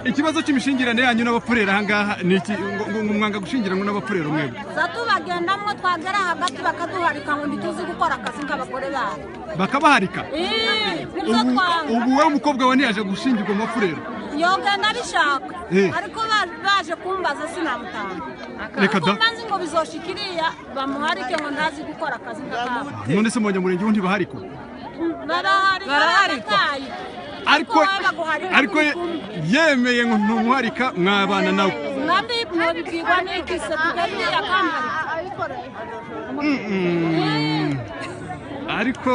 ikibazo cy'imishingirane yanyu n'abapfurera ahangaha ni iki ngo ngo mwanga gushingiranwa n'abapfurera mwebwe tubagendamo twagera hagati bakaduharika ngo ntituzi gukora akazi k'abagore babo bakabaharika Ii, nibyo ubu twanga ubu wowe mukobwa wawe ntiyaje gushingirwa mu bapfurera yogenda abishaka Eh. ariko ba- baje kumbaza sinamutanga Reka da. ariko mbanze ngo bizosha iriya bamuharike ngo ntazi gukora akazi k'akabo none se mwonya murenge ntibahariko baraharika Baraharika. barataye ariko ariko ye- yemeye ngo ntumuharika mwabana nawe nabyo mubibwirwa n'iki se tugariya kamara ariko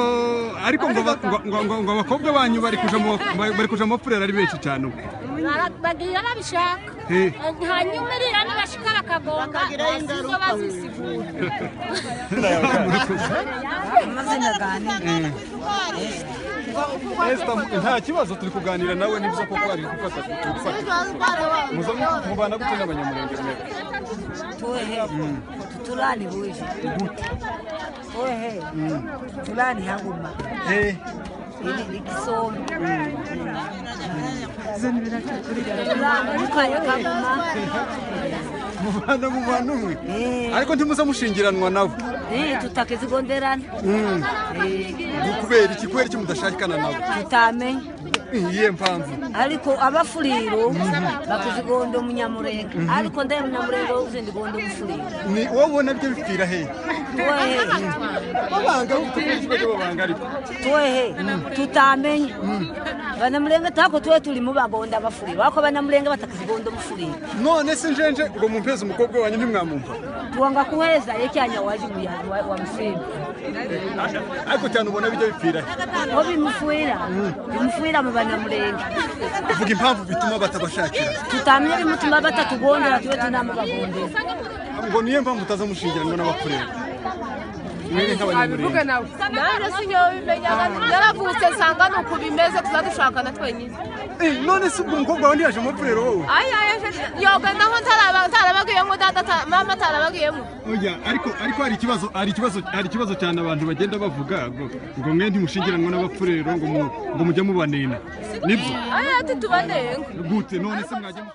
ariko ngo ba- ngo- ngo- ngo- ngo abakobwa banyu bari kuja mu bari kuja mu bapfurera ari benshi cyane ubu Bara- bagira babishaka Eh. hanyuma iriya nibashika bakagomba basizo bazisigura amazina aganira Esther, nta kibazo turi kuganira nawe nibyo koko ari gufata gufata muza mubana gute n'abanyamurenge mwebwe tuwehe tuturani buje tuwehe turani haguma Eh, ili likisomo turani kaguma mubana mu bantu umwe Eh, ariko ntimuza mushingiranwa nawe eh, tutakizigonderana kubera iki kubera iki mudashakana nawe tutamenya iyihe mpamvu ariko abafuriro bakizigonda umunyamurenga ariko ndaye umunyamurenga wuze ndigonda ubufuriro ni wowe ubona byo bipfira hehe tuwehe babanga kubera babanga ariko tuwehe tutamenya banamurenge tako tuwe tulimu bagonda abafuriro ariko banamurenge batakizigonda ubufuriro none se njenje ngo mumpeze umukobwa wanyu ntimwamumva tuwanga kuheza yekyanya waji muya- wa- wamusimba ariko cyane ubona bijya bipfira he ho bimufuira bimufuira mu banamurenge uvuga impamvu bituma batabashakira tutamye bimutuma batatugondera tuwe tunamubagondera ngo niyo mpamvu utaza mushingiranwa n'abakureba mwere nk'abanyamurenge abivuge nawe nanjye sinjyewe bimenyaga naravutse nsanga ni uku bimeze tuzadushakana twenyine Eh, none se ubwo umukobwa wawe ntiyaje mu bapfurero wowe ayi yoga naho ntaraba- ntarabagiyemo data ata- mama atarabagiyemo oya ariko ariko hari ikibazo hari ikibazo hari ikibazo cyane abantu bagenda bavuga ngo ngo mwe ntimushingiranwa n'abapfurero ngo mu- ngo mujya mubanena nibyo ayi ati tubanenga gute none se mwajya mu-